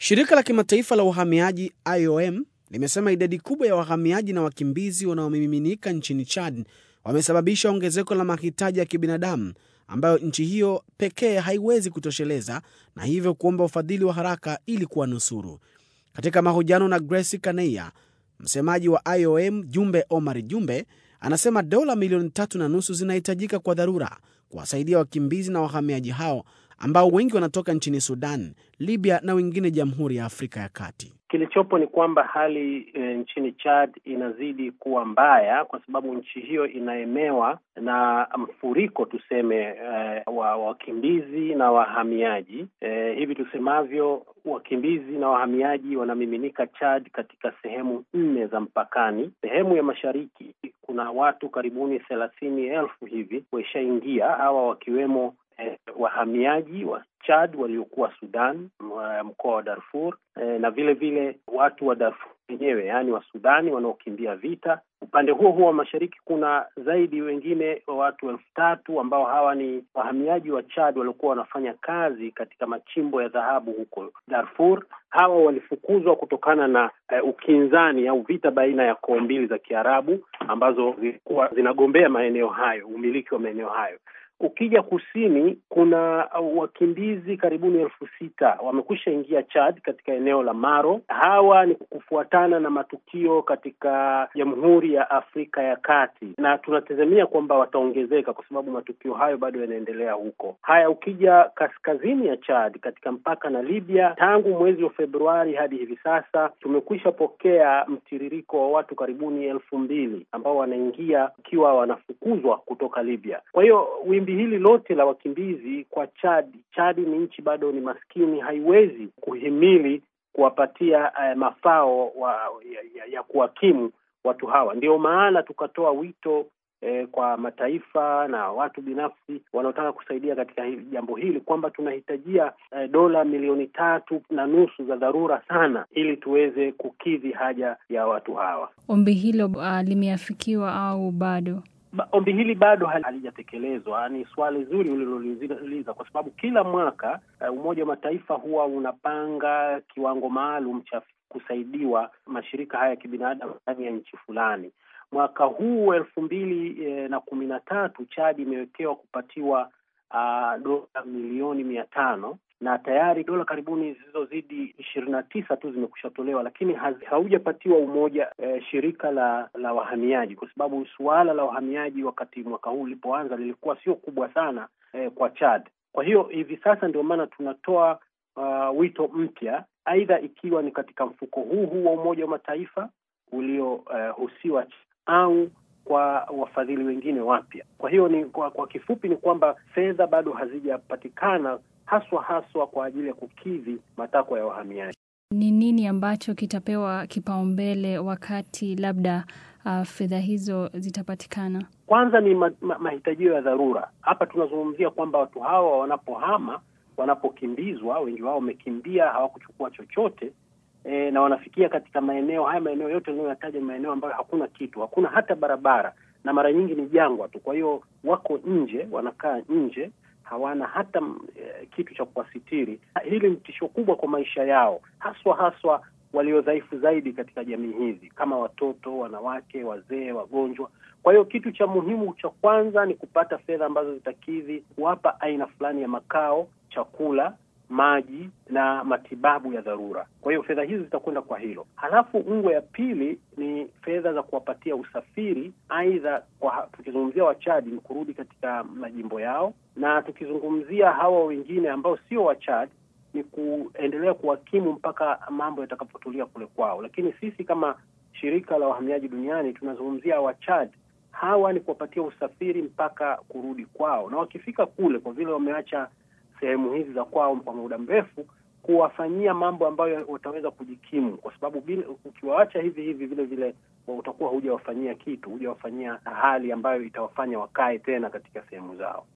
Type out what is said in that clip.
Shirika la kimataifa la uhamiaji IOM limesema idadi kubwa ya wahamiaji na wakimbizi wanaomiminika nchini Chad wamesababisha ongezeko la mahitaji ya kibinadamu ambayo nchi hiyo pekee haiwezi kutosheleza na hivyo kuomba ufadhili wa haraka ili kuwanusuru. Katika mahojiano na Grace Kaneia, msemaji wa IOM Jumbe Omar Jumbe anasema dola milioni tatu na nusu zinahitajika kwa dharura kuwasaidia wakimbizi na wahamiaji hao ambao wengi wanatoka nchini Sudan, Libya na wengine Jamhuri ya Afrika ya Kati. Kilichopo ni kwamba hali e, nchini Chad inazidi kuwa mbaya kwa sababu nchi hiyo inaemewa na mfuriko tuseme, e, wa wakimbizi na wahamiaji. E, hivi tusemavyo, wakimbizi na wahamiaji wanamiminika Chad katika sehemu nne za mpakani. Sehemu ya mashariki kuna watu karibuni thelathini elfu hivi waishaingia, hawa wakiwemo eh, wahamiaji wa Chad waliokuwa Sudan, mkoa wa Darfur eh, na vile vile watu wa Darfur wenyewe, yaani wa Sudani wanaokimbia vita. Upande huo huo wa mashariki kuna zaidi wengine wa watu elfu tatu ambao hawa ni wahamiaji wa Chad waliokuwa wanafanya kazi katika machimbo ya dhahabu huko Darfur. Hawa walifukuzwa kutokana na uh, ukinzani au vita baina ya koo mbili za Kiarabu ambazo zilikuwa zinagombea maeneo hayo, umiliki wa maeneo hayo. Ukija kusini kuna wakimbizi karibuni elfu sita wamekwisha ingia Chad katika eneo la Maro. Hawa ni kufuatana na matukio katika Jamhuri ya Afrika ya Kati, na tunatazamia kwamba wataongezeka kwa sababu matukio hayo bado yanaendelea huko. Haya, ukija kaskazini ya Chad katika mpaka na Libya, tangu mwezi wa Februari hadi hivi sasa tumekwisha pokea mtiririko wa watu karibuni elfu mbili ambao wanaingia ikiwa wanafukuzwa kutoka Libya. Kwa hiyo wimbi hili lote la wakimbizi kwa Chad, Chad ni nchi bado ni maskini, haiwezi kuhimili kuwapatia uh, mafao wa, ya, ya, ya kuhakimu watu hawa. Ndio maana tukatoa wito eh, kwa mataifa na watu binafsi wanaotaka kusaidia katika hili, jambo hili kwamba tunahitajia eh, dola milioni tatu na nusu za dharura sana ili tuweze kukidhi haja ya watu hawa. Ombi hilo uh, limeafikiwa au bado? Ombi hili bado halijatekelezwa. Ni swali zuri uliloliuliza, kwa sababu kila mwaka uh, Umoja wa Mataifa huwa unapanga kiwango maalum cha kusaidiwa mashirika haya ya kibinadamu ndani ya nchi fulani. Mwaka huu elfu mbili eh, na kumi na tatu Chad imewekewa kupatiwa uh, dola milioni mia tano na tayari dola karibuni zilizozidi ishirini na tisa tu zimekusha tolewa, lakini haujapatiwa umoja eh, shirika la la wahamiaji, kwa sababu suala la wahamiaji wakati mwaka huu ulipoanza lilikuwa sio kubwa sana eh, kwa Chad. Kwa hiyo hivi sasa ndio maana tunatoa uh, wito mpya, aidha ikiwa ni katika mfuko huu huu wa Umoja wa Mataifa uliohusiwa uh, au kwa wafadhili wengine wapya. Kwa hiyo ni kwa, kwa kifupi ni kwamba fedha bado hazijapatikana haswa haswa kwa ajili ya kukidhi matakwa ya wahamiaji. Ni nini ambacho kitapewa kipaumbele wakati labda uh, fedha hizo zitapatikana? Kwanza ni ma, ma, mahitajio ya dharura. Hapa tunazungumzia kwamba watu hawa wanapohama, wanapokimbizwa, wengi wao wamekimbia, hawakuchukua chochote e, na wanafikia katika maeneo haya, maeneo yote ninayoyataja ni maeneo ambayo hakuna kitu, hakuna hata barabara, na mara nyingi ni jangwa tu. Kwa hiyo wako nje, wanakaa nje hawana hata e, kitu cha kuwasitiri. Hili ni tisho kubwa kwa maisha yao, haswa haswa walio dhaifu zaidi katika jamii hizi kama watoto, wanawake, wazee, wagonjwa. Kwa hiyo kitu cha muhimu cha kwanza ni kupata fedha ambazo zitakidhi kuwapa aina fulani ya makao, chakula, maji na matibabu ya dharura. Kwa hiyo fedha hizi zitakwenda kwa hilo. Halafu ngwe ya pili ni fedha za kuwapatia usafiri, aidha kwa tukizungumzia Wachadi ni kurudi katika majimbo yao, na tukizungumzia hawa wengine ambao sio Wachadi ni kuendelea kuwakimu mpaka mambo yatakapotulia kule kwao. Lakini sisi kama shirika la wahamiaji duniani tunazungumzia Wachad, hawa ni kuwapatia usafiri mpaka kurudi kwao, na wakifika kule, kwa vile wameacha sehemu hizi za kwao kwa muda mrefu, kuwafanyia mambo ambayo wataweza kujikimu, kwa sababu ukiwaacha hivi hivi vile vile utakuwa hujawafanyia kitu, hujawafanyia hali ambayo itawafanya wakae tena katika sehemu zao.